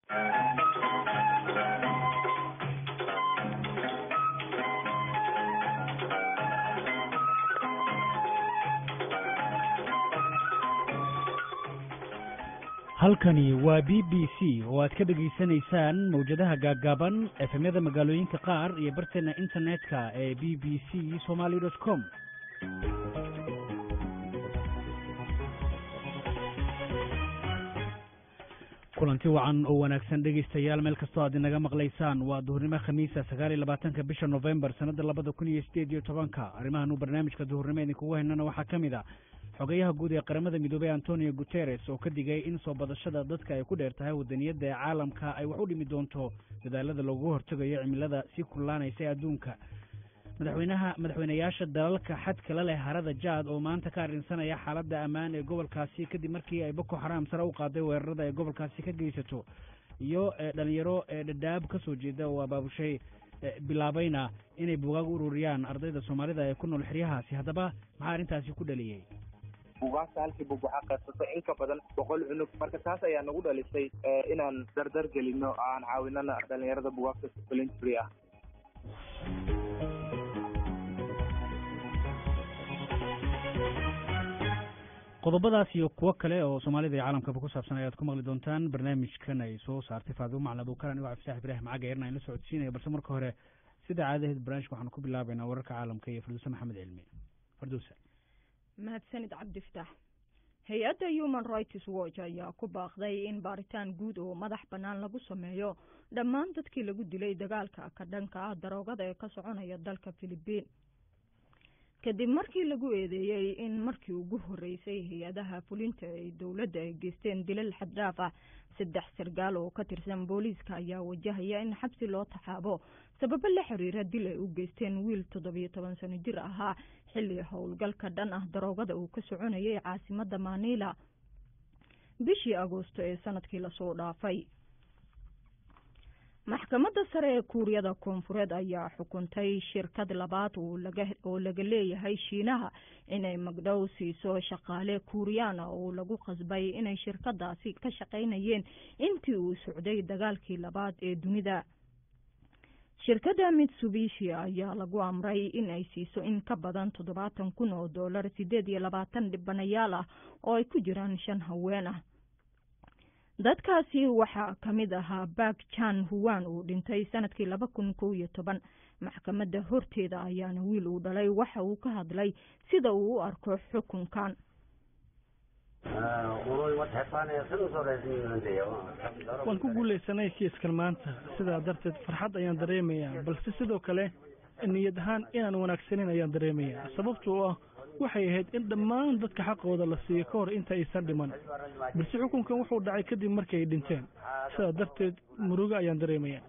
halkani waa b b c oo aad ka dhegaysanaysaan mawjadaha gaaggaaban efemyada magaalooyinka qaar iyo barteena internetka ee b b c somaly dot com kulanti wacan oo wanaagsan dhegaystayaal meel kastoo aad inaga maqlaysaan waa duhurnimo khamiisa sagaal iyo labaatanka bisha novembar sanadda labada kun iyo sideed iyo tobanka arrimahan uu barnaamijka duhurnimo idinkugu haynana waxaa ka mid a xogayaha guud ee qaramada midoobey antonio guteres oo ka digay in soo badashada dadka ay ku dheer tahay wadaniyadda ee caalamka ay wax u dhimi doonto dadaalada loogu hortegayo cimilada sii kullaanaysa ee adduunka madaxweynaha madaxweynayaasha dalalka xadka la leh harada jaad oo maanta ka arrinsanaya xaaladda ammaan ee gobolkaasi kadib markii ay boko xaraam sare u qaaday weerarada ay gobolkaasi ka geysato iyo dhalinyaro ee dhadhaab ka soo jeeda oo abaabushay bilaabayna inay bugaag u ururiyaan ardayda soomaalida ee ku nool xeryahaasi haddaba maxaa arrintaasi ku dhaliyey bugaagta halkii bug waxaa qaybsata in ka badan boqol cunug marka taas ayaa nagu dhalisay inaan dardar gelino aan caawinana dhalinyarada bugaagta voluntary ah qodobadaas iyo kuwo kale oo soomaalida iyo caalamkaba ku saabsan ayaad ku maqli doontaan barnaamijkan ay soo saartay faadimo maclin abuukaran igo cabdisax ibraahim caga eerna in la socodsiinaya balse marka hore sida caadaheed barnaamijka waxaanu ku bilaabaynaa wararka caalamka iyo farduuse maxamed cilmi farduuse mahadsanid cabdiftaax hay-adda human rights watch ayaa ku baaqday in baaritaan guud oo madax bannaan lagu sameeyo dhammaan dadkii lagu dilay dagaalka ka dhanka ah daroogada ee ka soconaya dalka philibiin kadib markii lagu eedeeyey in markii ugu horeysay hay-adaha fulinta ee dowladda ay geysteen dilal xaddhaaf ah saddex sargaal oo ka tirsan booliiska ayaa wajahaya in xabsi loo taxaabo sababo la xiriira dil ay u geysteen wiil toddobiyo toban sano jir ahaa xilli howlgalka dhan ah daroogada uu ka soconayay caasimadda manila bishii agoosto ee sanadkii lasoo dhaafay maxkamadda sare ee kuuriyada koonfureed ayaa xukuntay shirkad labaad oo laga leeyahay shiinaha inay magdhow siiso shaqaale kuuriyaan oo lagu qasbay inay shirkadaasi ka shaqaynayeen intii uu socday dagaalkii labaad ee dunida shirkadda mitsubishi ayaa lagu amray in ay siiso in ka badan toddobaatan kun oo dollar sideed iyo labaatan dhibanayaal ah oo ay ku jiraan shan haween ah dadkaasi waxaa ka mid ahaa bak jan huwan uu dhintay sanadkii laba kun kow iyo toban maxkamadda horteeda ayaana wiil uu dhalay waxa uu ka hadlay sida uu u arko xukunkan waan ku guulaysanay kiiskan maanta sidaa darteed farxad ayaan dareemayaa balse sidoo kale niyad ahaan inaan wanaagsanin ayaan dareemayaa sababtoo ah waxay ahayd in dhammaan dadka xaqooda la siiyo ka hor inta aysan dhiman balse xukunkan wuxuu dhacay kadib markii ay dhinteen sidaa darteed murugo ayaan dareemayaa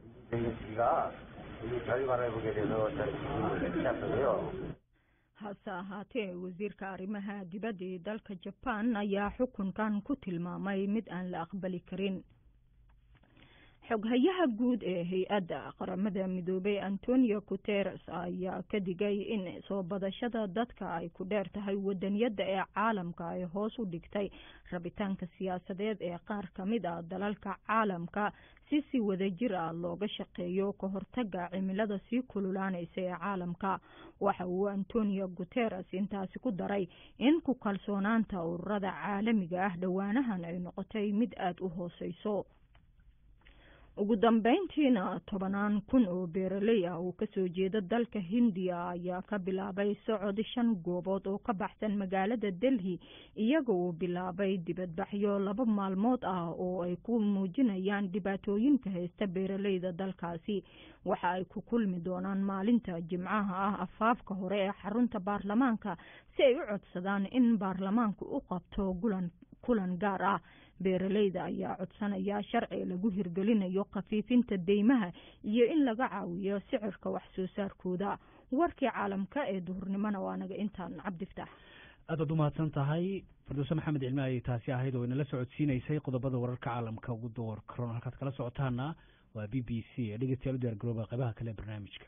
hase ahaatee wasiirka arrimaha dibadda ee dalka jabaan ayaa xukunkan ku tilmaamay mid aan la aqbali karin xoghayaha guud ee hay-adda qaramada midoobey antonio guteres ayaa ka digay in soo badashada dadka ay ku dheer tahay wadaniyadda ee caalamka ay hoos u dhigtay rabitaanka siyaasadeed ee qaar ka mid ah dalalka caalamka si si wadajir ah looga shaqeeyo ka hortaga cimilada sii kululaanaysa ee caalamka waxa uu antonio guteres intaasi ku daray in ku kalsoonaanta ururada caalamiga ah dhowaanahan ay noqotay mid aada u hooseyso ugu dambeyntiina tobanaan kun oo beeraley ah oo kasoo jeeda dalka hindiya ayaa ka bilaabay socod shan goobood oo ka baxsan magaalada delhi iyaga uu bilaabay dibadbaxyo laba maalmood ah oo ay ku muujinayaan dhibaatooyinka haysta beeraleyda dalkaasi waxa ay ku kulmi doonaan maalinta jimcaha ah afaafka hore ee xarunta baarlamaanka si ay u codsadaan in baarlamaanku u qabto gulan kulan gaar ah beeraleyda ayaa codsanaya sharci lagu hirgelinayo khafiifinta deymaha iyo in laga caawiyo sicirka wax soo saarkooda warkii caalamka ee duhurnimona waa naga intaan cabdiftaax aad baad umahadsan tahay farduuse maxamed cilmi ayay taasi ahayd oo inala socodsiinaysay qodobada wararka caalamka ugu door karoon halkaad kala socotaana waa b b c ee dhegeystayaal u diyaar garooba qaybaha kale ee barnaamijka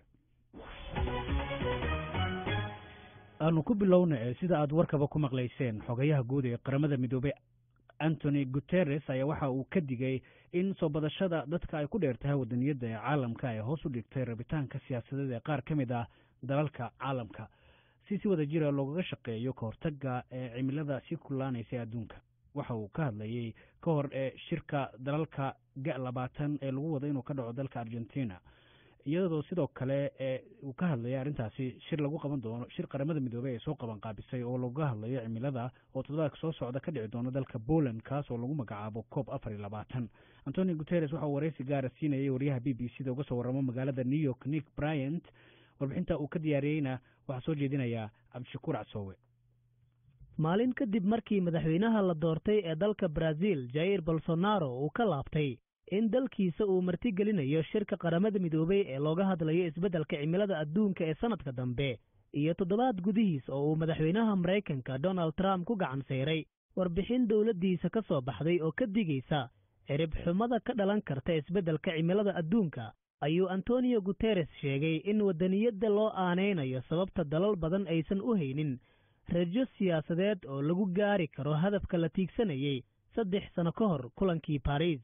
aanu ku bilowna sida aad warkaba ku maqlayseen xogayaha guud ee qaramada midoobey antony guteres ayaa waxa uu ka digay in soo badashada dadka ay ku dheer tahay wadaniyadda ee caalamka ay hoos u dhigtay rabitaanka siyaasadeed ee qaar ka mid ah dalalka caalamka si si wada jira loogaga shaqeeyo ka hortaga ee cimilada sii kullaanaysa ee adduunka waxa uu ka hadlayey ka hor ee shirka dalalka ga labaatan ee lagu wado inuu ka dhaco dalka argentina iyadoo sidoo kale ee uu ka hadlayay arrintaasi shir lagu qaban doono shir qaramada midoobey ay soo qaban qaabisay oo looga hadlayo cimilada oo toddobaadka soo socda ka dhici doono dalka poland kaas oo lagu magacaabo coob afar iyo labaatan antonio guteres waxauu wareysi gaara siinayay wariyaha b b c da uga soo waramo magaalada new york nick bryant warbixinta uu ka diyaariyeyna waxaa soo jeedinayaa cabdishakuur casoowe maalin kadib markii madaxweynaha la doortay ee dalka brazil jair bolsonaro uu ka laabtay in dalkiisa uu martigelinayo shirka qaramada midoobey ee looga hadlayo isbeddelka cimilada adduunka ee sannadka dambe iyo toddobaad gudihiis oo uu madaxweynaha maraykanka donald trump ku gacan sayray warbixin dowladdiisa ka soo baxday oo ka digaysa cirib xumada ka dhalan karta isbeddelka cimilada adduunka ayuu antonio guteres sheegay in waddaniyadda loo aanaynayo sababta dalal badan aysan u haynin rajo siyaasadeed oo lagu gaari karo hadafka la tiigsanayey saddex sano ka hor kulankii baris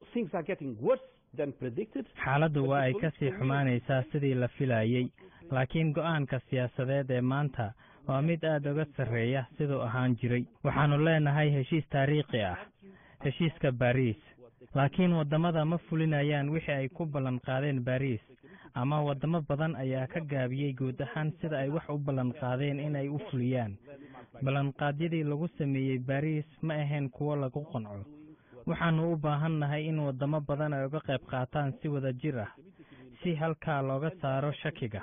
xaaladdu waa ay ka sii xumaanaysaa sidii la filayey laakiin go'aanka siyaasadeed ee maanta waa mid aad uga sarreeya siduu ahaan jiray waxaannu leenahay heshiis taariikhi ah heshiiska baariis laakiin waddamada ma fulinayaan wixii ay ku ballan qaadeen baariis ama waddamo badan ayaa ka gaabiyey guud ahaan sida ay wax u ballan qaadeen inay u fuliyaan ballanqaadyadii lagu sameeyey baariis ma ahayn kuwo lagu qanco waxaannu u baahannahay in waddamo badan ay uga qayb qaataan si wada jir ah si halkaa looga saaro shakiga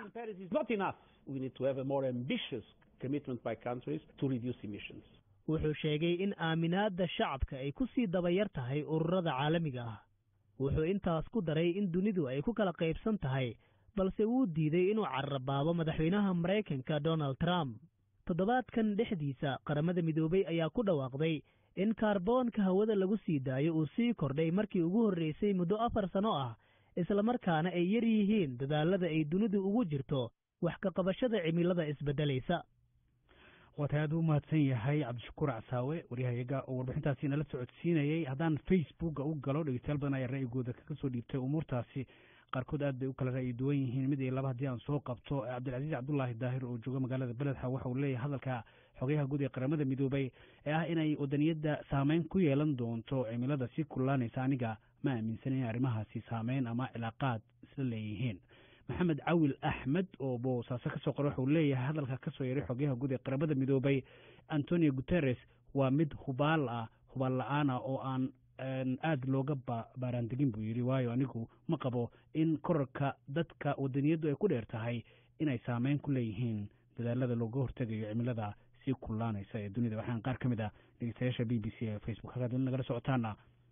wuxuu sheegay in aaminaadda shacabka ay ku sii dabayar tahay ururada caalamiga ah wuxuu intaas ku daray in dunidu ay ku kala qaybsan tahay balse wuu diiday inuu carrabaabo madaxweynaha maraykanka donald trump toddobaadkan dhexdiisa qaramada midoobey ayaa ku dhawaaqday in kaarboonka hawada lagu sii daayo uu sii kordhay markii ugu horreysay muddo afar sano ah islamarkaana ay yar yihiin dadaalada ay dunidu ugu jirto wax ka qabashada cimilada isbeddelaysa waatay aad u mahadsan yahay cabdishakuur casaawe waryahayaga oo warbixintaasi nala socodsiinayey haddaan facebooka u galo dhegeystayaal badan ayaa ra'yigooda kaga soo dhiibtay umuurtaasi qaarkood aad bay u kala ra'yi duwan yihiin mid iyo laba haddii aan soo qabto cabdilcasiis cabdullaahi daahir oo jooga magaalada beledxa waxa uu leeyahay hadalka xogayaha guud ee qaramada midoobay ee ah inay wadaniyadda saameyn ku yeelan doonto cimilada sii kullaanaysa aniga ma aaminsan in arrimahaasi saameyn ama cilaaqaad isla leeyihiin maxamed cawil axmed oo boosaaso kasoo qora waxauu leeyahay hadalka kasoo yeeray xogayaha guud ee qaramada midoobay antonio guteres waa mid hubaal ah hubaal la-aan ah oo aan aada looga baaraandegin buu yidhi waayo anigu ma qabo in korarka dadka wadaniyaddu ay ku dheer tahay inay saameyn ku leeyihiin dadaalada looga hortegayo cimilada sii kullaanaysa ee dunida waxaan qaar ka mid ah dhegeystayaasha b b c ee facebook halkaad nagala socotaana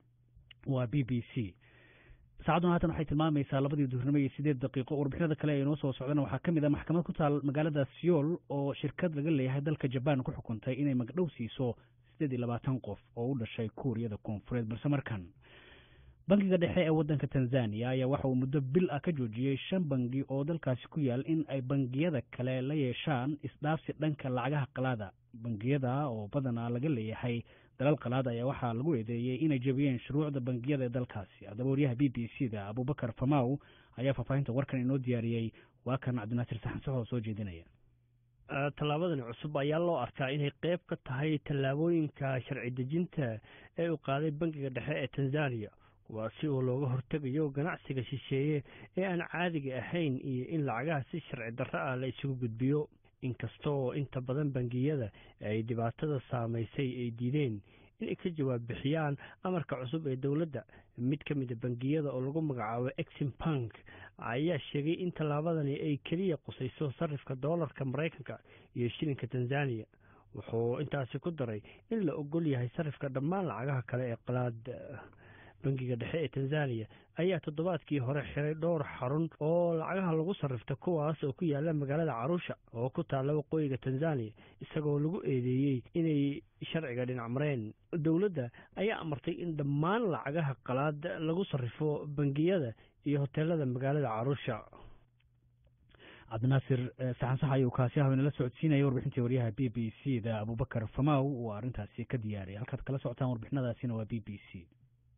waa b b c saacaduna haatan waxay tilmaamaysaa labadii duhurnimo iyo sideed daqiiqo warbixinada kale ee inoo soo socdana waxaa ka mid ah maxkamad ku taal magaalada seoul oo shirkad laga leeyahay dalka jabaan ku xukuntay inay magdhow siiso sideed iyo labaatan qof oo u dhashay kuuriyada koonfureed balse markan bangiga dhexe ee waddanka tanzaniya ayaa waxa uu muddo bil ah ka joojiyey shan bangi oo dalkaasi ku yaal in ay bangiyada kale la yeeshaan isdhaafsi dhanka lacagaha qalaada bangiyada oo badanaa laga leeyahay dalal qalaad ayaa waxaa lagu eedeeyey inay jebiyeen shuruucda bangiyada ee dalkaasi haddaba waryaha b b c da abubakar famaw ayaa faahfaahinta warkan inoo diyaariyey waa kan cabdinaasir saxansax oo soo jeedinaya tallaabadani cusub ayaa loo arkaa inay qayb ka tahay tallaabooyinka sharci dejinta ee uu qaaday bangiga dhexe ee tanzaniya waa si uu looga hortegayo ganacsiga shisheeye ee aan caadiga ahayn iyo in lacagaha si sharci darro ah la isugu gudbiyo inkasta oo inta badan bangiyada ay dhibaatada saamaysay ay diideen inay ka jawaab bixiyaan amarka cusub ee dowladda mid ka mida bangiyada oo lagu magacaabo exim bank ayaa sheegay in tallaabadani ay keliya qusayso sarifka doolarka maraykanka iyo shilinka tanzaniya wuxuu intaasi ku daray in la ogol yahay sarifka dhammaan lacagaha kale ee qalaad bangiga dhexe ee tanzaniya ayaa toddobaadkii hore xiray dhowr xarun oo lacagaha lagu sarrifta kuwaas oo ku yaala magaalada caruusha oo ku taalla waqooyiga tanzaniya isagoo lagu eedeeyey inay sharciga dhinac mareen dowladda ayaa amartay in dhammaan lacagaha qalaad lagu sarrifo bangiyada iyo hoteelada magaalada caruusha cabdinaasir saxan sax ayuu kaasi ah inala socodsiinaya warbixintii waryaha b b c da abubakar famaw uu arrintaasi ka diyaariyay halkaad kala socotaan warbixinadaasina waa b b c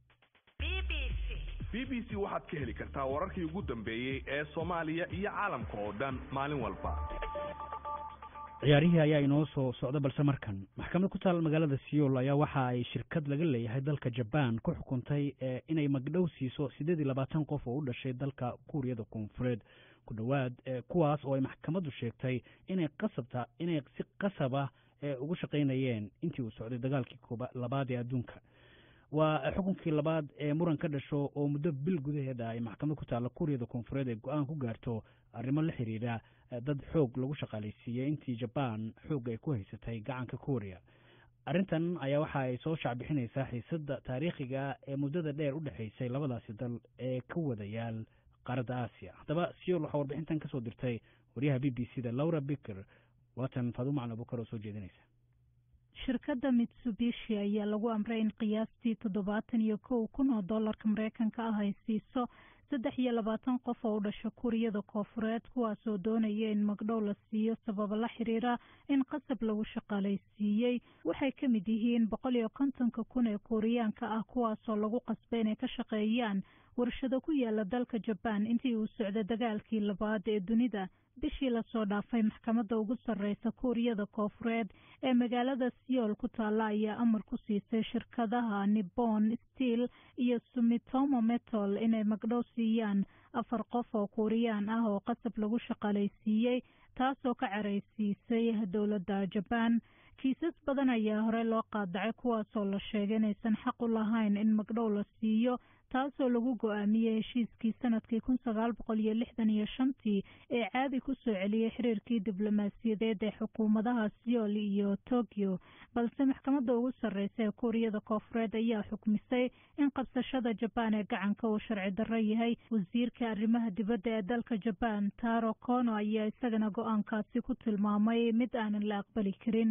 b b c waxaad ka heli kartaa wararkii ugu dambeeyey ee soomaaliya iyo caalamka oo dhan maalin walba ciyaarihii ayaa inoo soo socda balse markan maxkamad ku taal magaalada seoul ayaa waxa ay shirkad laga leeyahay dalka jaban ku xukuntay inay magdhow siiso siddeed iyo labaatan qof oo u dhashay dalka kuuriyada koonfureed ku dhowaad kuwaas oo ay maxkamaddu sheegtay inay qasabta inay si qasaba ugu shaqaynayeen intii uu socday dagaalkii kooba labaad ee adduunka waa xukunkii labaad ee muran ka dhasho oo muddo bil gudaheeda ay maxkamad ku taalla kuuriyada koonfureed ay go-aan ku gaarto arrimo la xiriira dad xoog lagu shaqaalaysiiyey intii jabaan xoog ay ku haysatay gacanka kuuriya arrintan ayaa waxa ay soo shacbixinaysaa xiisadda taariikhiga ee muddada dheer u dhexaysay labadaasi dal ee ka wadayaal qaaradda aasiya haddaba siyool waxaa warbixintan kasoo dirtay waryaha b b c da laura biker waatan faadumacan abukar oo soo jeedinaysa shirkadda mitsubishi ayaa lagu amray in qiyaastii toddobaatan iyo kow kun oo dollarka mareykanka ah ay siiso saddex iyo labaatan qof oo u dhasha kuuriyada koofureed kuwaasoo doonaya in magdhow la siiyo sababa la xiriira in qasab lagu shaqaalaysiiyey waxay ka mid yihiin boqol iyo kontonka kun ee kuuriyaanka ah kuwaasoo lagu qasbay inay ka shaqeeyaan warshado ku yaala dalka jabaan intii uu socda dagaalkii labaad ee dunida bishii lasoo dhaafay maxkamadda ugu sarreysa kuuriyada koofureed ee magaalada seoul ku taalla ayaa amar ku siisay shirkadaha nippon steel iyo sumitomo metal inay magdhow siiyaan afar qof oo kuuriyaan ah oo qasab lagu shaqaalaysiiyey taasoo ka caraysiisay dowladda jabaan kiisas badan ayaa hore loo qaadacay kuwaasoo la sheegay inaysan xaq u lahayn in magdhow la siiyo taasoo lagu go-aamiyey heshiiskii sanadkii kun sagaal boqol iyo lixdan iyo shantii ee caadi ku soo celiyey xiriirkii diblomaasiyadeed ee xukuumadaha seoul iyo tokyo balse maxkamadda ugu sarreysa ee kuuriyada koofureed ayaa xukmisay in qabsashada jabaan ee gacanka uu sharci darro yahay wasiirka arrimaha dibadda ee dalka jabaan taro kono ayaa isagana go-aankaasi ku tilmaamay mid aanan la aqbali karin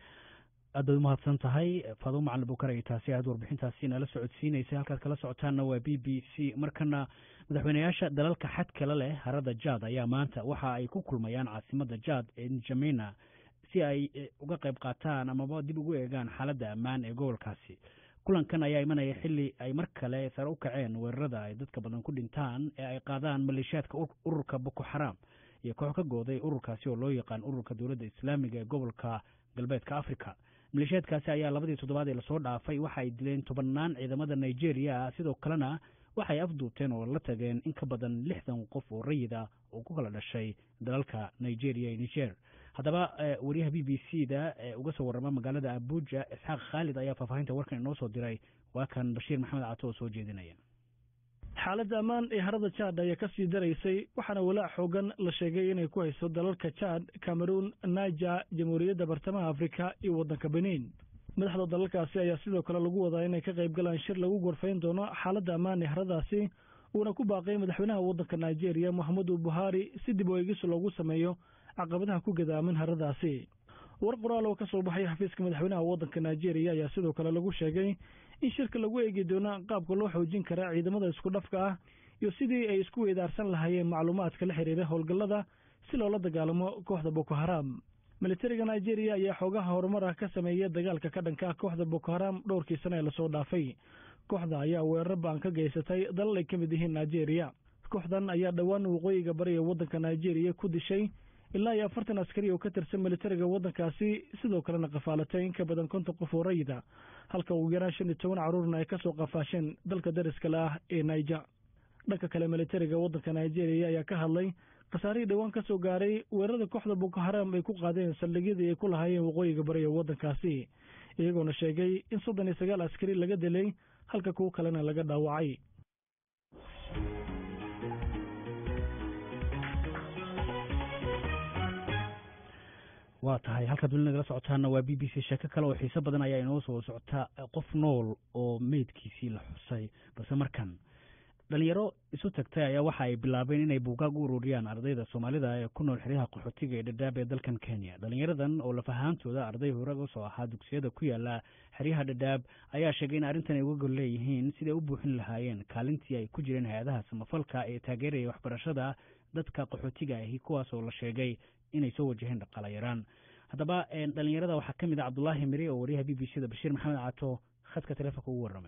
aad baad umahadsan tahay faado macalin bukar ay taasi aad warbixintaasi nala socodsiinaysay halkaad kala socotaanna waa b b c markana madaxweyneyaasha dalalka xadkala leh harada jaad ayaa maanta waxa ay ku kulmayaan caasimada jaad ee njamena si ay uga qayb qaataan amaba dib ugu eegaan xaaladda ammaan ee gobolkaasi kulankan ayaa imanaya xili ay mar kale sare u kaceen weerarada ay dadka badan ku dhintaan ee ay qaadaan maleeshiyaadka ururka boko xaraam iyo koox ka gooday ururkaasi oo loo yaqaan ururka dowladda islaamiga ee gobolka galbeedka africa maleeshiyaadkaasi ayaa labadii toddobaad ee lasoo dhaafay waxa ay dileen tobannaan ciidamada nigeria sidoo kalena waxay afduubteen oo la tageen in ka badan lixdan qof oo rayida oo ku kala dhashay dalalka nigeria iyo niger haddaba wariyaha b b c da ee uga soo warrama magaalada abuja isxaaq khaalid ayaa faahfaahinta warkan inoo soo diray waa kan bashiir maxamed cato oo soo jeedinaya xaaladda ammaan ee harada jaad ayaa ka sii daraysay waxaana walaac xoogan la sheegay inay ku hayso dalalka jaad cameroon naija jamhuuriyadda bartamaha afrika iyo waddanka benin madaxda dalalkaasi ayaa sidoo kale lagu wadaa inay ka qayb galaan shir lagu gorfayn doono xaaladda ammaan ee haradaasi uuna ku baaqay madaxweynaha waddanka nigeria moxamedu buhari si dib u eegis loogu sameeyo caqabadaha ku gadaaman haradaasi war qoraal oo ka soo baxay xafiiska madaxweynaha waddanka nigeria ayaa sidoo kale lagu sheegay in shirka lagu eegi doono qaabka loo xoojin karaa ciidamada isku dhafka ah iyo sidii ay isku weydaarsan lahaayeen macluumaadka la xiriira howlgallada si loola dagaalamo kooxda boko haram militariga nigeria ayaa xoogaha horumar ah ka sameeya dagaalka ka dhanka ah kooxda boko haram dhowrkii sane ee lasoo dhaafay kooxda ayaa weerar baan ka geysatay dalal ay ka mid yihiin nigeria kooxdan ayaa dhowaan waqooyiga bari ee waddanka nigeria ku dishay ilaa iyo afartan askari oo ka tirsan militariga waddankaasi sidoo kalena qafaalatay in ka badan konton qof oo rayida halka ugu yaraan shan iyo toban carruurna ay ka soo qafaasheen dalka dariskale ah ee naija dhanka kale militariga waddanka nigeria ayaa ka hadlay khasaarihii dhowaan ka soo gaaray weerarada kooxda boko haram ay ku qaadeen saldhigyadii ay ku lahaayeen waqooyiga bari ee waddankaasi iyagoona sheegay in soddon iyo sagaal askari laga dilay halka kuwo kalena laga dhaawacay waa tahay halkaad weli nagala socotaana waa b b c sheeko kale oo xiise badan ayaa inoo soo socota qof nool oo meydkiisii la xusay balse markan dhalinyaro isu tagtay ayaa waxa ay bilaabeen inay buugaag u ururiyaan ardayda soomaalida ee ku nool xeryaha qaxootiga ee dhadhaab ee dalkan kenya dhalinyaradan oo lafahaantooda arday hore usoo ahaa dugsiyada ku yaala xeryaha dhadhaab ayaa sheegay in arrintan ay uga gol leeyihiin siday u buuxin lahaayeen kaalintii ay ku jireen hay-adaha samafalka ee taageeraya waxbarashada dadka qaxootiga ahi kuwaas oo la sheegay inay soo wajaheen dhaqaala yaraan haddaba dhalinyarada waxaa ka mid ah cabdullaahi miri oo wariyaha b b c da bashiir maxamed caato khadka telefonka ugu warramay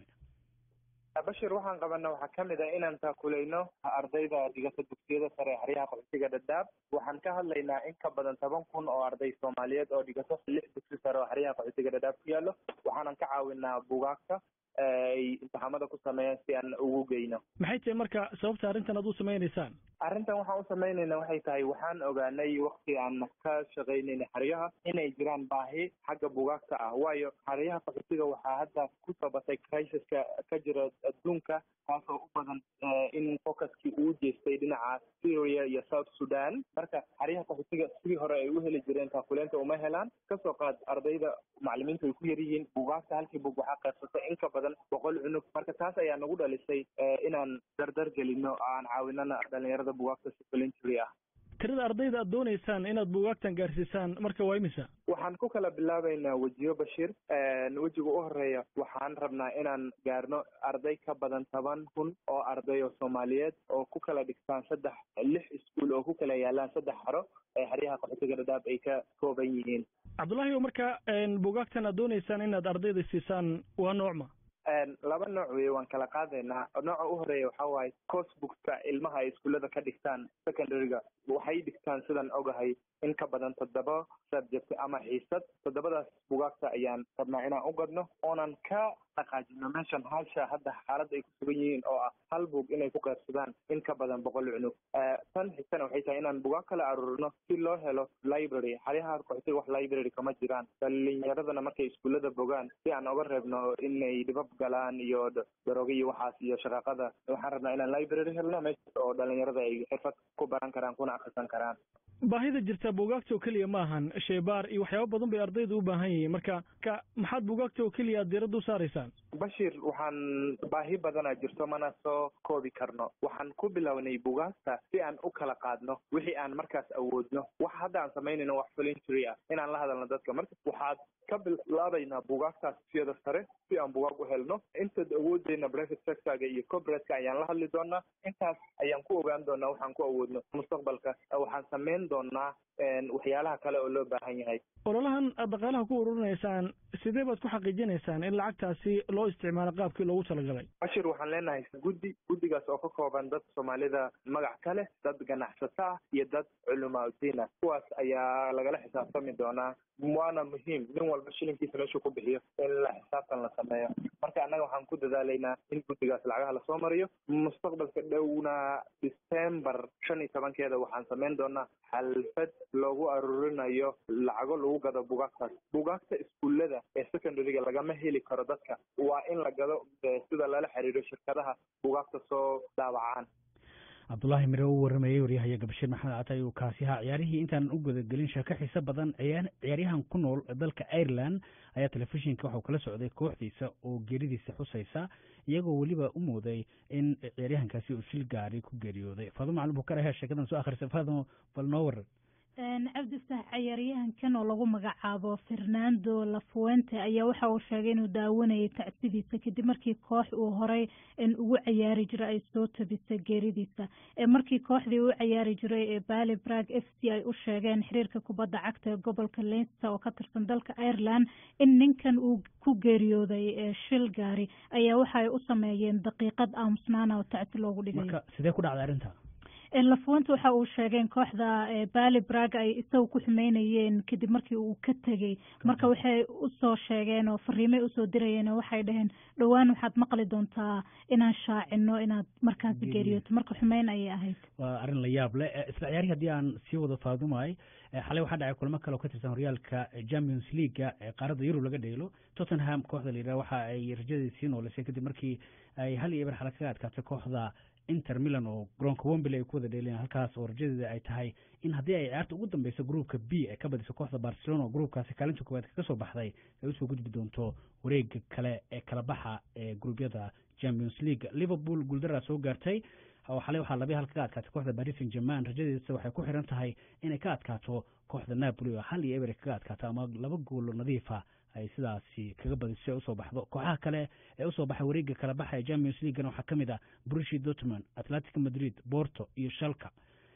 bashir waxaan qabana waxaa ka mid ah inaan taakulayno ardayda dhigata dugsiyada sare ee xeryaha qaxootiga dhadhaab waxaan ka hadlaynaa in ka badan toban kun oo arday soomaaliyeed oo dhigato lix dugsi sare oo xeryaha qaxootiga dhadhaab ku yaallo waxaanan ka caawinaa bugaagta ay imtixaamada ku sameeyaan si aan ugu geyno maxay tahay marka sababta arrintan aad u samaynaysaan arrintan waxaan u samaynayna waxay tahay waxaan ogaanay wakti aan ka shaqaynayna xeryaha inay jiraan baahi xagga bugaagta ah waayo xeryaha qaxootiga waxaa hadda ku soo batay crisiska ka jira adduunka taasoo u badan in focuskii uu jeestay dhinaca syria iyo south sudan marka xeryaha qaxootiga sidii hore ay u heli jireen taakuleenta uma helaan kasoo qaad ardayda macalimiintu ay ku yar yihiin bugaagta halkii bug waxaa qaybsata in ka badan boqol cunug marka taas ayaa nagu dhalisay inaan dardar gelino aan caawinana dhalinyarada bugaagta supplementary ah tirada ardayda aad doonaysaan inaad bugaagtan gaarsiisaan marka waa imisa waxaan ku kala bilaabaynaa wejiyo bashiir wejiga u horeeya waxaan rabnaa inaan gaarno arday ka badan toban kun oo arday oo soomaaliyeed oo ku kala dhigtaan saddex lix iskuol oo ku kala yaalaan saddex xaro ee xeryaha qaxootiga dhadhaab ay ka kooban yihiin cabdullaahi o marka bugaagtan aad doonaysaan inaad ardayda siisaan waa noocma laba nooc wey waan kala qaadaynaa nooca u horeeya waxaa waaye cosbookska ilmaha ay iskuullada ka dhigtaan secondaryga waxay dhigtaan sidaan ogahay in ka badan toddoba subject ama xiisad toddobadaas bugaagta ayaan rabnaa inaan u gadno oonan ka dhaqaajino meeshan halsha hadda xaaladda ay ku sugan yihiin oo ah hal bug inay ku qaybsadaan in ka badan boqol cunug tan xigtana waxay tahay inaan bugaag kala aruurino si loo helo library xaryaha qaxootiga wax library kama jiraan dhalinyaradana markay iskuullada bogaan si aan oga reebno inay dhibab galaan iyo darooga iyo waxaas iyo shaqaaqada waxaan rabnaa inaan library helno meeshaas oo dhalinyarada ay xirfad ku baran karaan kuna akrisan karaan baahida jirta bugaagta oo keliya ma ahan sheebaar iyo waxyaaba badan bay ardaydu u baahan yihiin marka ka maxaad bugaagta oo keliya aad diiradda u saaraysaan bashir waxaan baahi badanaa jirto mana soo koobi karno waxaan ku bilownay bugaagta si aan u kala qaadno wixii aan markaas awoodno wax hadda aan samaynayno wax voluntary ah inaan la hadalno dadka marka waxaad ka bilaabaynaa bugaagtaas siyada sare si aan bugaag u helno intaad awoodeyna private sectorga iyo corporateka ayaan la hadli doonaa intaas ayaan ku ogaan doonaa waxaan ku awoodno mustaqbalka waxaan samayn doonaa waxyaalaha kale oo loo baahan yahay ololahan aad dhaqaalaha ku ururinaysaan sidee baad ku xaqiijinaysaan in lacagtaasi loo isticmaalo qaabkii loogu talagalay bashir waxaan leenahay guddi guddigaas oo ka kooban dad soomaalida magac ka leh dad ganacsato ah iyo dad culamaa udiin ah kuwaas ayaa lagala xisaabtami doonaa waana muhiim nin walba shilinkiisa meeshuu ku bixiyo in la xisaabtan la sameeyo marka annaga waxaan ku dadaalaynaa in guddigaas lacagaha lasoo mariyo mustaqbalka dhowna december shan iyo tobankeeda waxaan samayn doonaa xalfad loogu aruurinayo lacago lagu gado bugaagtaas bugaagta iskuullada ee secondaryga lagama heli karo dadka waa in la gado sida lala xiriiro shirkadaha bugaagta soo daawacaan cabdullaahi mire u warramayey waryahayaga bashiir maxamed catay uu kaasi ahaa ciyaarihii intaanan u gudagelin sheeko xiise badan ciyaaryahan ku nool dalka ireland ayaa telefishinka waxau kala socday kooxdiisa oo geeridiisa xusaysa iyagoo weliba u mooday in ciyaaryahankaasi uu shil gaari ku geeriyooday faadimo macalin bukar ayaa sheekadan soo akhrisay faadimo bal noo waran cabdifax cayaaryahankan oo lagu magacaabo fernando lafuente ayaa waxa uu sheegay inuu daawanayay tacsidiisa kadib markii koox uu horay ugu cayaari jiray ay soo tabisay geeridiisa markii kooxdii u cayaari jiray ee bali brag f c ay u sheegeen xiriirka kubadda cagta ee gobolka leinster oo ka tirsan dalka ireland in ninkan uu ku geeriyooday shil gaari ayaa waxa ay u sameeyeen daqiiqad aamusnaana oo tacsi loogu dhigay sidee ku dhacday arrinta lafuwanta waxa uu sheegeen kooxda bali brag ay isaga ku xumeynayeen kadib markii uu ka tegey marka waxay usoo sheegeen oo fariimay usoo dirayeen oo waxay dhaheen dhowaan waxaad maqli doontaa inaan shaacino inaad markaasi geeriyooto marka xumeyn ayay ahayd waa arrin la yaab leh isla ciyaarihii haddii aan sii wado faadumay xalay waxaa dhacay kulamo kale oo ka tirsan horyaalka champions leaguea ee qaaradda yurub laga dheelo tottenham kooxda la yidhaha waxa ay rajadeedi sii nooleysay kadib markii ay hal iyo eber xala kaga adkaatay kooxda inter milan oo garoonka wembley ay ku wada dheelayaan halkaas oo rajadeeda ay tahay in haddii ay ciyaarta ugu dambeyso groupka b ay ka badiso kooxda barcelona oo groupkaasi kaalinta koowaad kaga soo baxday ay usoo gudbi doonto wareega kale ee kala baxa ee gruubyada champions league liverpool guuldaraa soo gaartay xalay waxaa labiya hal kaga adkaatay kooxda paris saint german rajadeedasa waxay ku xiran tahay inay ka adkaato kooxda napoli oo hal iyo eber kaga adkaato ama laba goolo nadiifa ay sidaasi kaga badiso ee usoo baxdo kooxaha kale ee usoo baxay wareega kala baxa ee champions leaguena waxaa ka mid ah brushi dortmund atletic madrid borto iyo shalka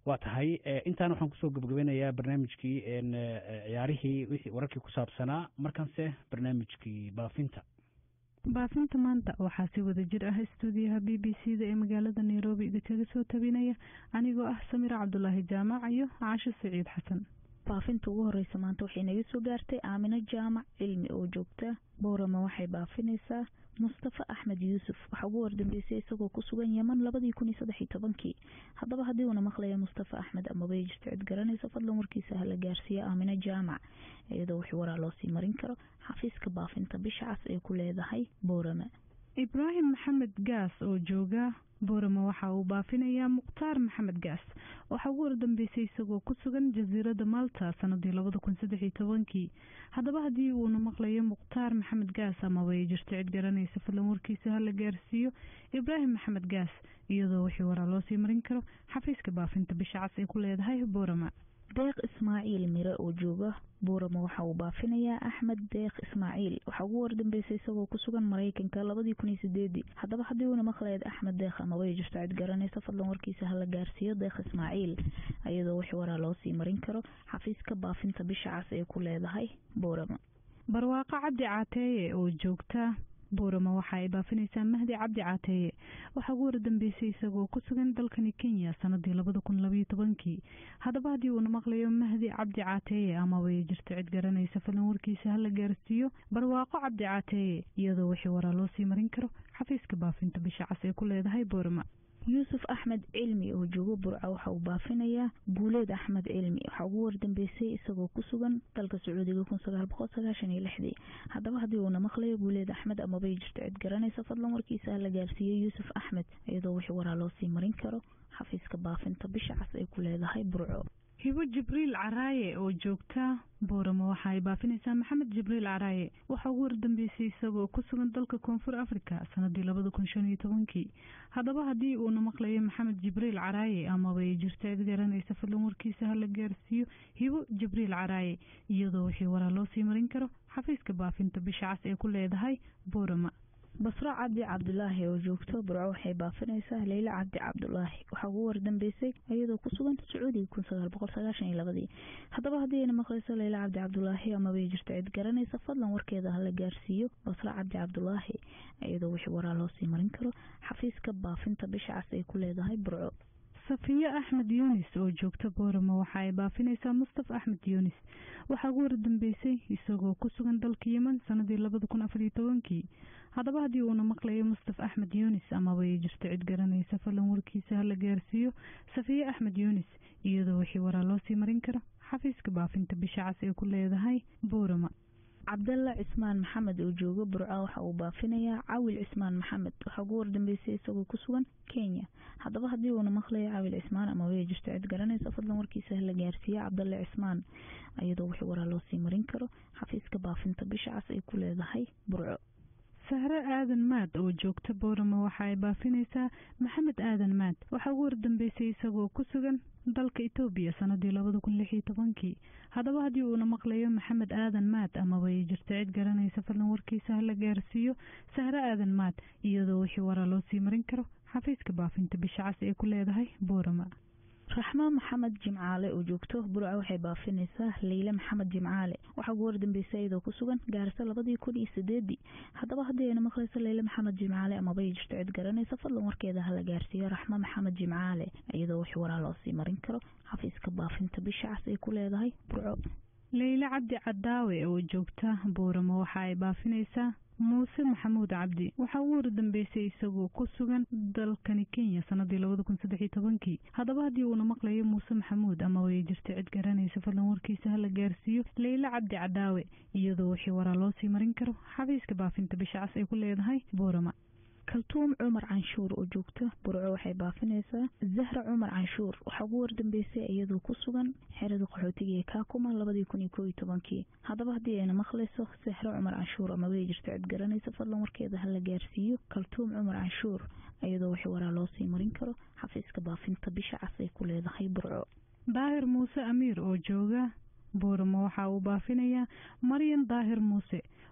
waa tahay intaan waxaan kusoo gebagabeynayaa barnaamijkii ciyaarihii wixii wararkii ku saabsanaa markanse barnaamijkii baafinta baafinta maanta waxaa si wada jir ah istuudiyaha b b c da ee magaalada nairobi idinkaga soo tabinaya anigoo ah samira cabdulaahi jaamac iyo casho saciid xasan baafinta ugu horeysa maanta waxay naga soo gaartay aamino jaamac cilmi oo joogta boorama waxay baafinaysaa mustafa axmed yuusuf waxaa ugu wardambeysay isagoo ku sugan yeman labadii kun iyo saddex iyo tobankii haddaba haddii uuna maqlaya mustafa axmed amaba ay jirto cid garanaysa fadlan warkiisa hala gaarsiiya aamino jaamac iyadoo wixii waraa loo sii marin karo xafiiska baafinta bisha cas ay ku leedahay boorama ibraahim maxamed gaas oo jooga boorama waxa uu baafinayaa mukhtaar maxamed gaas waxaa ugu wardambeysay isagoo ku sugan jasiiradda malta sanadii labada kun saddex iyo tobankii haddaba haddii uuna maqlayo mukhtaar maxamed gaas amaba ay jirto cid garanaysa fadlan warkiisa hala gaarsiiyo ibraahim maxamed gaas iyadoo wixii waraa loo sii marin karo xafiiska baafinta bisha cas ay ku leedahay boorama deeq ismaaciil mire oo jooga boorama waxa uu baafinayaa axmed deeq ismaaciil waxaa ugu wardambeysay isagoo ku sugan maraykanka labadii kun iyo sideedii haddaba haddii uuna maqlayd axmed deeq amaba ay jirto cid garanaysa fadlan warkiisa hala gaarsiiyo deeq ismaaciil iyadoo wixii waraa loo sii marin karo xafiiska baafinta bisha cas ay ku leedahay boorama barwaaqo cabdi caateeye oo joogta boorama waxa ay baafinaysaa mahdi cabdi caateeye waxaa ugu wardambeysay isagoo ku sugan dalkani kenya sanadii labada kun labayo tobankii haddaba haddii uuna maqlayo mahdi cabdi caateeye amaba ay jirto cid garanaysa falan warkiisa hala gaarsiiyo barwaaqo cabdi caateeye iyadoo wixii waraa loo sii marin karo xafiiska baafinta bisha cas ay ku leedahay boorama yuusuf axmed cilmi oo joogo burca waxa uu baafinayaa guuleed axmed cilmi waxaa ugu wardambeysay isagoo ku sugan dalka sacuudiga kun sagaal boqol sagaashan iyo lixdii haddaba haddii uuna maqlayo guuleed axmed amabay jirto cid garanaysa fadlan warkiisa hala gaarsiiyey yuusuf axmed iyadoo wixii waraa loo sii marin karo xafiiska baafinta bisha cas ay ku leedahay burco hibo jibriil caraaye oo joogta boorama waxa ay baafinaysaa maxamed jibriil caraaye waxaa ugu wardambeysay isagoo ku sugan dalka koonfur africa sanadii labada kun shan iyo tobankii haddaba haddii uuna maqlayo maxamed jibriil caraaye amaba ay jirto cid garanaysa fadlan warkiisa hala gaarsiiyo hibo jibriil caraaye iyadoo wixii waraa loo sii marin karo xafiiska baafinta bisha cas ee ku leedahay boorama basro cabdi cabdulaahi oo joogto burco waxay baafinaysaa leyla cabdi cabdulaahi waxaa ugu wardambeysay iyadoo ku sugan sacuudiga kun sagaal boqol sagaashan iyo labadii haddaba haddii ayna maqlayso leyla cabdi cabdulaahi amabay jirto cid garanaysa fadlan warkeeda hala gaarsiiyo basro cabdi cabdulaahi iyadoo wixii waraa loo sii marin karo xafiiska baafinta bisha cas ay ku leedahay burco safiyo axmed yuunis oo joogta boorama waxa ay baafinaysaa mustafa axmed yuunis waxaa ugu wardambeysay isagoo ku sugan dalka yeman sanadii labada kun afariyo tobankii haddaba haddii uuna maqlayo mustafa axmed yuunis amaba ay jirto cid garanaysa falan warkiisa hala gaarsiiyo safiye axmed yuunis iyadoo wixii waraa loo sii marin karo xafiiska baafinta bisha cas ee ku leedahay boorama cabdalla cismaan maxamed oo joogo burco waxa uu baafinayaa cawil cismaan maxamed waxaa ugu wardambeysay isagoo ku sugan kenya haddaba haddii uuna maqlayo cawil cismaan ama way jirto cid garanaysa fadlan warkiisa hala gaarsiiya cabdalle cismaan iyadoo wixii waraa loo sii marin karo xafiiska baafinta bisha cas ay ku leedahay burco sahre aadan maad oo joogta boorama waxa ay baafinaysaa maxamed aadan maad waxaa ugu wardambeysay isagoo ku sugan dalka etoobiya sanadii labada kun lix iyo tobankii haddaba haddii uuna maqlayo maxamed aadan maad amaba ay jirto cid garanaysa fadlan warkiisa hala gaarsiiyo sahre aadan maad iyadoo wixii waraa loo sii marin karo xafiiska baafinta bisha cas ee ku leedahay boorama raxmo maxamed jimcaale oo joogto burco waxay baafinaysaa leyle maxamed jimcaale waxaa ugu wardambeysay iyadoo ku sugan gaarisa labadii kun iyo sideedii haddaba haddii ayna maqlayso leyle maxamed jimcaale amaba ay jirto cid garanaysa fadlan warkeeda hala gaarsiiyo raxmo maxamed jimcaale iyadoo wixii waraa loo sii marin karo xafiiska baafinta bisha cas ay ku leedahay burco leyle cabdi cadaawe oo joogta booramo waxa ay baafinaysaa muuse maxamuud cabdi waxaa ugu wardambeysay isagoo ku sugan dalkani kenya sanadii labada kun saddex iyo tobankii haddaba haddii uuna maqlayo muuse maxamuud amaba ay jirto cid garanaysa fadlan warkiisa hala gaarsiiyo leyle cabdi cadaawe iyadoo wixii waraa loo sii marin karo xafiiska baafinta bisha cas ay ku leedahay boorama kaltuum cumar canshuur oo joogta burco waxay baafinaysaa zahra cumar canshuur waxaa ugu wardambeysay iyadoo ku sugan xerada qaxootiga ee kaakuma labadii kun iyo koo iyo tobankii haddaba haddii ayna maqlayso zahra cumar canshuur amaba ay jirto cid garanaysa fadlan warkeeda hala gaarsiiyo kaltuum cumar canshuur iyadoo wixii waraa loo sii marin karo xafiiska baafinta bisha cas ay ku leedahay burco daahir muuse amiir oo jooga booramo waxa uu baafinayaa maryan daahir muuse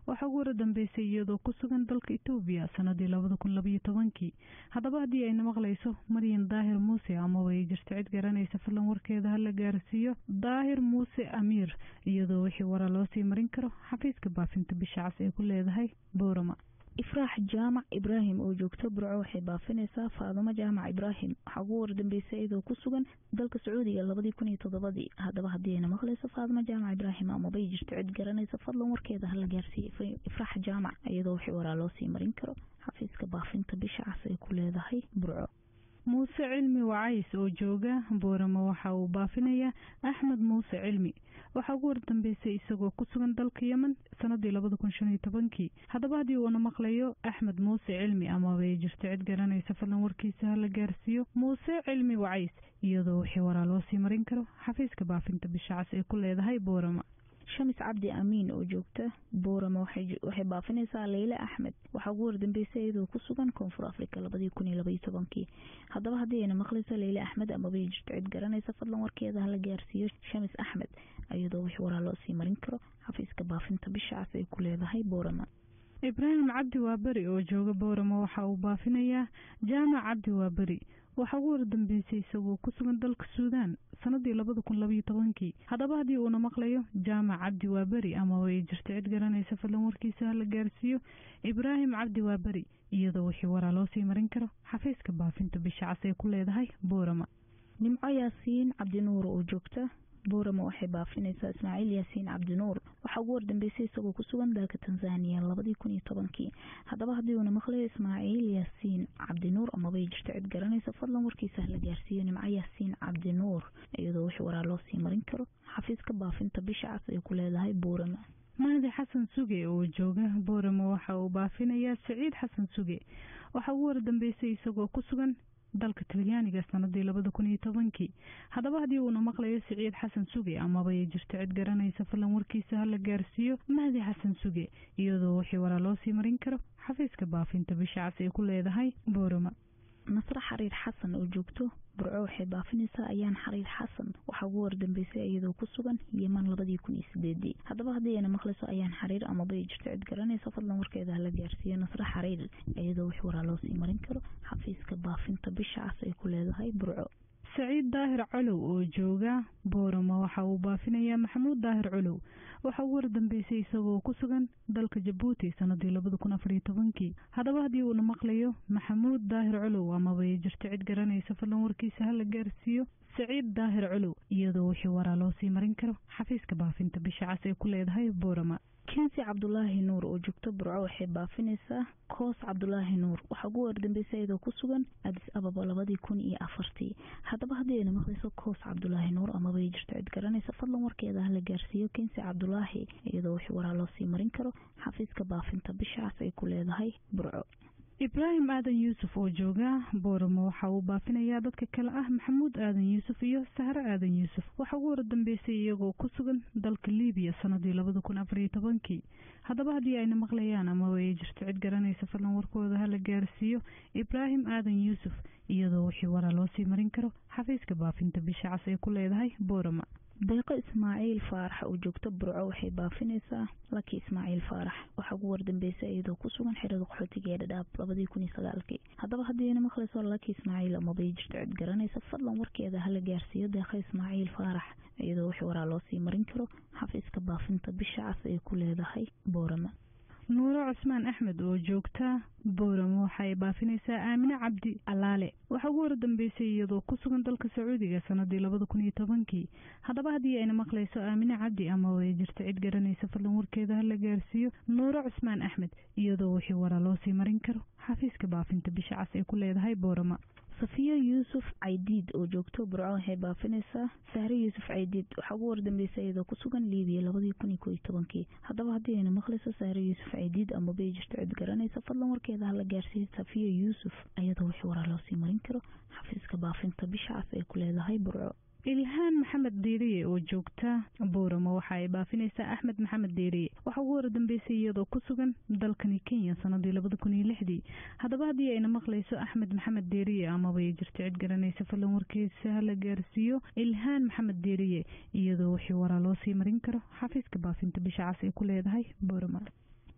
waxaa ugu wara dambeysay iyadoo ku sugan dalka etoobiya sanadii labada kun labaiyo tobankii haddaba haddii ayna maqlayso maryan daahir muuse amaba ay jirto cid garanaysa fadlan warkeeda hala gaarsiiyo daahir muuse amiir iyadoo wixii waraa loo sii marin karo xafiiska baafinta bisha cas ay ku leedahay boorama ifraax jaamac ibraahim oo joogto burco waxay baafinaysaa faadumo jaamac ibraahim waxaa ugu wardambeysay iyadoo ku sugan dalka sacuudiga labadii kun iyo toddobadii haddaba haddii ayna maqlayso faadumo jaamac ibraahim amabay jirto cid garanaysa fadlan warkeeda hala gaarsiiya ifraax jaamac iyadoo wixii waraa loo sii marin karo xafiiska baafinta bisha cas ay ku leedahay burco muuse cilmi wacays oo jooga booramo waxa uu baafinayaa axmed muuse cilmi waxaa ugu wardambeysay isagoo ku sugan dalka yemen sanadii labada kun shan iyo tobankii haddaba haddii uuna maqlayo axmed muuse cilmi amaba ay jirto cid garanaysa fadlan warkiisa hala gaarsiiyo muuse cilmi wacays iyadoo wixii waraa loo sii marin karo xafiiska baafinta bisha cas ay ku leedahay boorama shamis cabdi amiin oo joogta boorama waxay baafinaysaa leyle axmed waxaa ugu wardambeysay iyadoo ku sugan koonfur africa labadii kun iyo labaiyo tobankii haddaba haddii ayna maqlayso leyle axmed amabay jirto cid garanaysa fadlan warkeeda hala gaarsiiyo shamis axmed iyadoo wix waraa loo sii marin karo xafiiska baafinta bisha cas ay ku leedahay boorama ibraahim cabdi waaberi oo jooga boorama waxa uu baafinayaa jaamac cabdi waaberi waxaa ugu wardambeysay isagoo ku sugan dalka suudaan sanadii labada kun labaiyo tobankii haddaba haddii uuna maqlayo jaamac cabdi waaberi amaba ay jirto cid garanaysa fadlan warkiisa hala gaarsiiyo ibraahim cabdi waaberi iyadoo wixii waraa loo sii marin karo xafiiska baafinta bisha cas ay ku leedahay boorama nimco yaasiin cabdinuur oo joogta boorama waxay baafinaysaa ismaaciil yaasiin cabdinuur waxaa ugu wardambeysay isagoo ku sugan dalka tanzaniya labadii kun iyo tobankii haddaba haddii uuna maqlayo ismaaciil yaasiin cabdinuur amabay jirto cid garanaysa fadlan warkiisa hala gaarsiiyo nimco yaasiin cabdinuur iyadoo wix waraa loo sii marin karo xafiiska baafinta bisha cas ay ku leedahay boorama mahdi xasan suge oo jooga boorama waxa uu baafinayaa saciid xasan suge waxaa ugu wardambeysay isagoo ku sugan dalka talyaaniga sanadii labada kun iyo tobankii haddaba haddii uuna maqlayo siciid xasan suge amaba ay jirto cid garanaysa fadlan warkiisa hala gaarsiiyo mahdi xasan suge iyadoo wixii waraa loo sii marin karo xafiiska baafinta bisha cas ay ku leedahay boorama nasre xariir xasan oo joogto burco waxay baafinaysaa ayaan xariir xasan waxaa ugu wardambeysay iyadoo ku sugan yeman labadii kun iyo sideedii haddaba haddii ayna maqlayso ayaan xariir amaba ay jirto cid garanaysa fadlan warkeeda hala gaarsiiyo nasre xariir iyadoo wix waraa loo sii marin karo xafiiska baafinta bisha cas ay ku leedahay burco saciid daahir colow oo jooga boorama waxa uu baafinayaa maxamuud daahir colow waxaa ugu wardambeysay isagoo ku sugan dalka jabuuti sanadii labada kun afar iyo tobankii haddaba haddii uuna maqlayo maxamuud daahir colow amaba ay jirto cid garanaysa fadlan warkiisa hala gaarsiiyo saciid daahir colow iyadoo wixii waraa loo sii marin karo xafiiska baafinta bisha cas ay ku leedahay boorama kensi cabdulaahi nuur oo joogto burco waxay baafinaysaa koos cabdulaahi nuur waxaa ugu wardambeysay iyadoo ku sugan adis ababa labadii kun iyo afartii haddaba haddii ayna maqlayso koos cabdulaahi nuur amabay jirto cid garanaysa fadlan warkeeda hala gaarsiiyo kensi cabdulaahi iyadoo wixii waraa loo sii marin karo xafiiska baafinta bisha cas ay ku leedahay burco ibraahim aadan yuusuf oo jooga booramo waxa uu baafinayaa dadka kale ah maxamuud aadan yuusuf iyo sahre aadan yuusuf waxaa ugu wardambeysay iyagoo ku sugan dalka libiya sanadii labada kun afariyo tobankii haddaba haddii ayna maqlayaan amaba ay jirto cid garanaysa fadlan warkooda hala gaarsiiyo ibraahim aadan yuusuf iyadoo wixii waraa loo sii marin karo xafiiska baafinta bisha cas ay ku leedahay boorama deeqo ismaaciil faarax oo joogto burco waxay baafinaysaa laki ismaaciil faarax waxaa ugu wardambeysay iyadoo ku sugan xerada qaxootiga ee dhadhaab labadii kun iyo sagaalkii haddaba haddiina maqlayso laki ismaaciil amabay jirto cid garanaysa fadlan warkeeda hala gaarsiiyo deeqo ismaaciil faarax iyadoo wix waraa loo sii marin karo xafiiska baafinta bisha cas ay ku leedahay boorama nuuro cusmaan axmed oo joogta booramo waxaay baafinaysaa aamine cabdi alaale waxaa ugu wardambeysay iyadoo ku sugan dalka sacuudiga sanadii labada kun iyo tobankii haddaba haddii ayna maqlayso aamine cabdi ama ay jirto cid garanaysa fadlan warkeeda hala gaarsiiyo nuuro cusmaan axmed iyadoo wixii waraa loo sii marin karo xafiiska baafinta bisha cas ay ku leedahay boorama safiya yuusuf caydiid oo joogto burco waxay baafinaysaa sahre yuusuf caydiid waxaa ugu wardambeysay iyadoo ku sugan liibiya labadii kun iyo ko iyo tobankii haddaba haddii ayna maqlayso sahre yuusuf caydiid amabay jirto cid garanaysa fadlan warkeeda hala gaarsiiyo safiya yuusuf iyadoo wixii waraa loo sii marin karo xafiiska baafinta bisha cas ay ku leedahay burco ilhaan maxamed deeriye oo joogta booramo waxa ay baafinaysaa axmed maxamed deeriye waxaa ugu wardambeysay iyadoo ku sugan dalkani kenya sanadii labada kun iyo lixdii haddaba haddii ayna maqlayso axmed maxamed deeriye amaba ay jirto cid garanaysa fadlan warkiisa hala gaarsiiyo ilhaan maxamed deeriye iyadoo wixii waraa loo sii marin karo xafiiska baafinta bisha cas ay ku leedahay booramo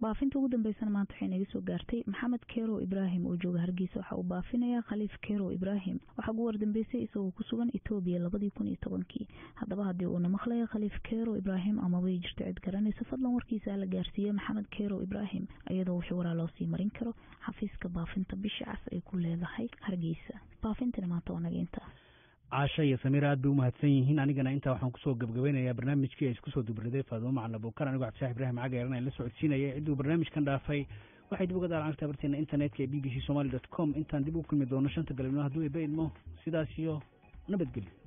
baafinta ugu dambeysana maanta waxay naga soo gaartay maxamed kerow ibraahim oo jooga hargeysa waxa uu baafinayaa khaliif kerow ibraahim waxaa ugu wardambeysay isagoo ku sugan etoobiya labadii kun iyo tobankii haddaba haddii uuna maqlaya khaliif kerow ibraahim amabay jirto cid garanaysa fadlan warkiisa la gaarsiiya maxamed kerow ibraahim iyadoo wixii waraa loo sii marin karo xafiiska baafinta bisha cas ay ku leedahay hargeysa baafintana maanta waa naga intaas caasha iyo samiir aad bay u mahadsan yihiin anigana intaa waxaan kusoo gebgabeynayaa barnaamijkii ay isku soo dubriday faadumo macalin abuukar anigoo cabdisax ibrahim cagaeran aan la socodsiinaya cidduu barnaamijkan dhaafay waxay dib uga daalacagtaa barteena internetka ee b b c somaly dot com intaan dib u kulmi doono shanta galabnimo hadduu eba idmo sidaas iyo nabadgelyo